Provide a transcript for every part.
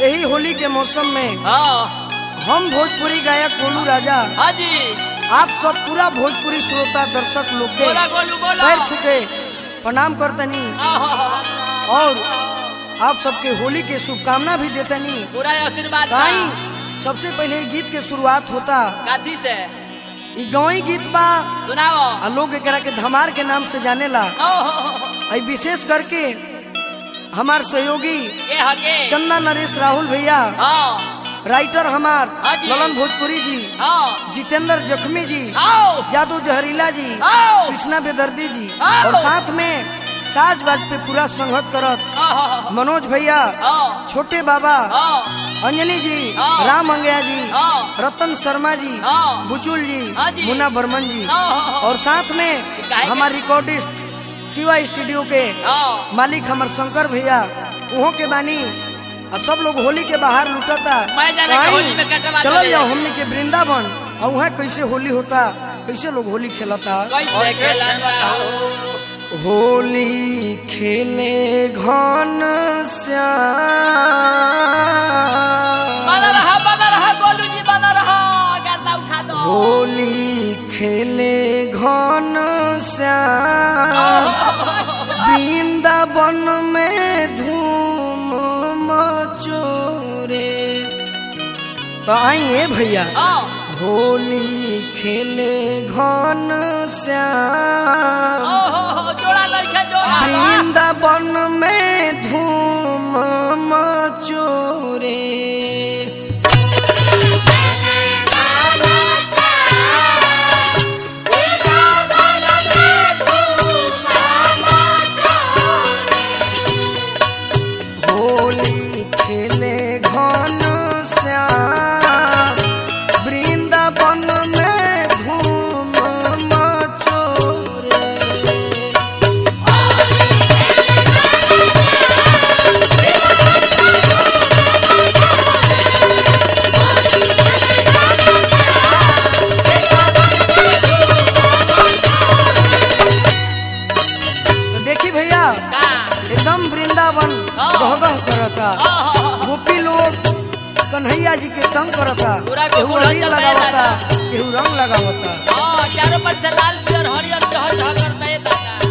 यही होली के मौसम में हाँ हम भोजपुरी गायक गोलू राजा हाँ जी आप सब पूरा भोजपुरी श्रोता दर्शक लोग के बोला गोलू बोला पैर छुके प्रणाम करतनी आहा, और आप सबके होली के शुभकामना भी देतनी पूरा आशीर्वाद बा। ताई सबसे पहले ई गीत के शुरुआत होता काथी से ई गौई गीत बा सुनाओ आ लोग एकरा के धमार के नाम से जानेला ओहो, आई विशेष करके हमार सहयोगी के हके चंदा नरेश राहुल भैया हाँ राइटर हमार हाँ जी। ललन भोजपुरी जी हाँ जितेंद्र जख्मी जी आओ जादू जहरीला जी आओ कृष्णा बेदर्दी जी आओ। और साथ में साज बाज पे पूरा संगत करत आहा, मनोज भैया हाँ छोटे बाबा हाँ अंजनी जी हाँ। राम अंगया जी हाँ रतन शर्मा जी हाँ। बुचुल जी हाँ जी। मुन्ना बर्मन जी हाँ और साथ में काहे के- हमारे रिकॉर्डिस्ट शिवा स्टूडियो के हाँ मालिक हमार शंकर भैया उहो के बानी और सब लोग होली के बाहर लुटता मैं जाने के होली में कटवा चलो दे। जाओ हमने के वृंदावन और वहाँ कैसे होली होता कैसे लोग होली खेलता कैसे खेलन बताओ होली खेले घन श्याम बना रहा बना रहा गोलू जी बना रहा गर्दा उठा दो होली खेले घन श्याम वृंदावन में धूम मचोरे तो आइए भैया हाँ होली खेले घन श्याम ओहो जोड़ा लड़के जोड़ा वृंदावन में धूम मचोरे होली खेले घन श्याम वृंदावन में धूम मचोरे तो देखी भैया का एकदम वृंदावन हाँ। गहगह करता आहा, गोपी लोग कन्हैया जी के तंग करता पूरा केहू गोकुल अबीर हलचल लगावता रहेला। केहू रंग लगावता हाँ चारों पर से लाल पियर हरियर चह चह करता है दादा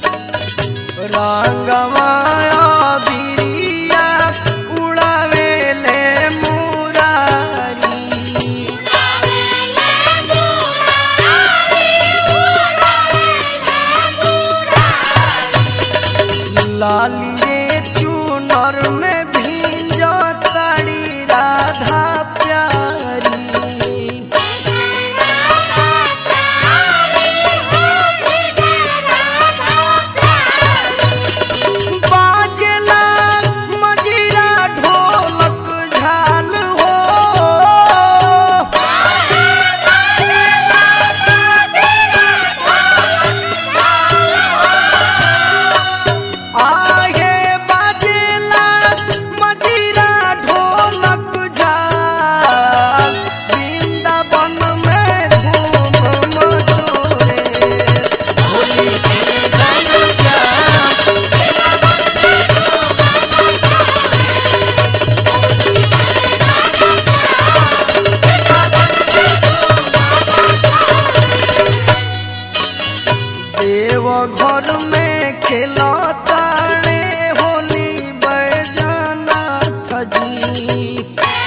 रंगमाया बिरिया उड़ावेले मुरारी लालिए चूनर में भींज ताड़ी राधा प्यारी बाजेला मजीरा ढोलक झाल हो आगे बाजेला मजीरा ढोलक झाल वृंदावन में धूम मचोरे होली के गाना श्याम देव घर में खेलता रे होली बैजनाथ जी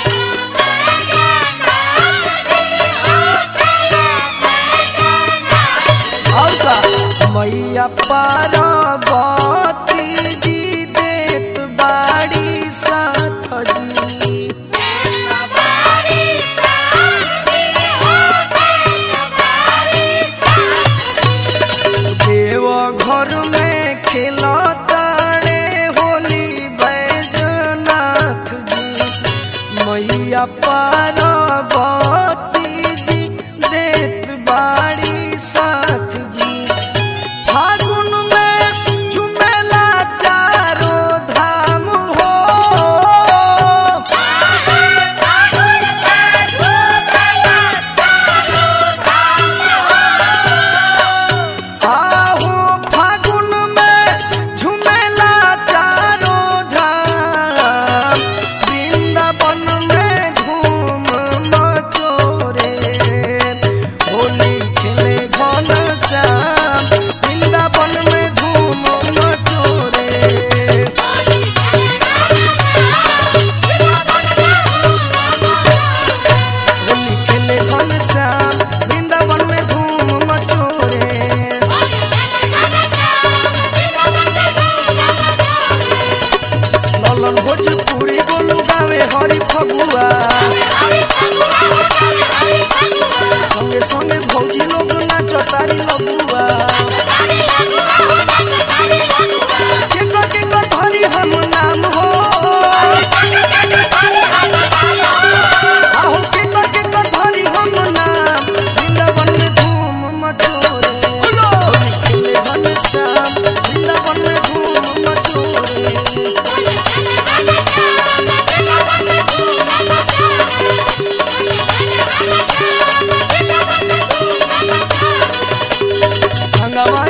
और का मैया पार्वती जी देत बाड़ी साथ जी देव घर में खेलता रे होली बैजनाथ जी मैया पार्वती जी देत बाड़ी साथ जी फागुन में झुमेला लडुआ केकर केकर धरी हम नाम हो आहू केकर केकर धरी हम नाम वृंदावन में धूम मचोरे होली खेले घन श्याम वृंदावन में धूम मचोरे भंगवा